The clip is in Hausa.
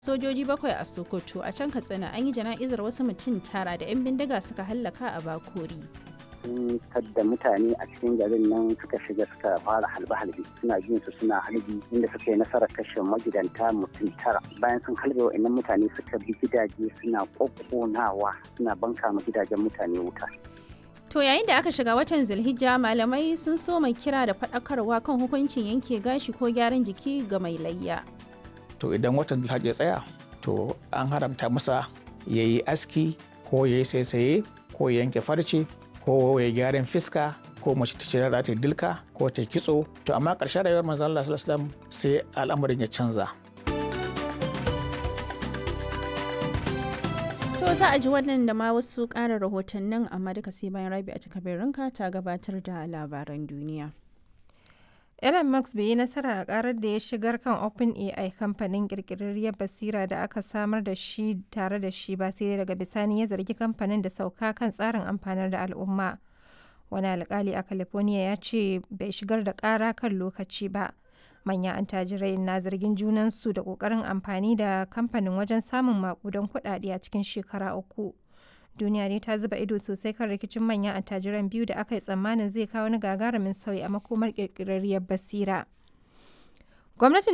sojoji bakwai a sokoto a can katsina an yi jana'izar wasu mutum tara da 'yan bindiga suka hallaka a bakori sun tadda mutane a cikin garin nan suka shiga suka fara halbe-halbe suna jin su suna halbi inda suka yi nasarar kashe magidanta mutum tara bayan sun halbe wa'annan mutane suka bi gidaje suna kokkonawa suna banka ma gidajen mutane wuta To yayin da aka shiga watan Zulhijja malamai sun so mai kira da faɗakarwa kan hukuncin yanke gashi ko gyaran jiki ga mai layya. To idan watan Zulhijja ya tsaya to an haramta masa ya yi aski ko ya yi saisaye ko ya yanke farce ko ya gyaran fiska ko mace ta ce za ta dilka ko ta kitso to amma ƙarshen rayuwar manzon Allah sallallahu alaihi wasallam sai al'amarin ya canza. To za a ji wannan da ma wasu ƙara rahotannin amma duka sai bayan rabi a cikabirinka ta gabatar da labaran duniya. Elon Musk bai yi nasara a karar da ya shigar kan OpenAI kamfanin kirkirarriyar basira da aka samar da shi tare da shi ba sai daga bisani ya zargi kamfanin da sauka kan tsarin amfanar da al'umma. Wani alkali a California ya ce bai shigar da kara kan lokaci ba. Manyan antajirai na zargin junansu da kokarin amfani da kamfanin wajen samun makudan kuɗaɗe a cikin shekara uku. duniya ne ta zuba ido sosai kan rikicin manyan attajiran biyu da aka yi tsammanin zai kawo wani gagarumin sauyi a makomar kirkirarriyar basira. Gwamnatin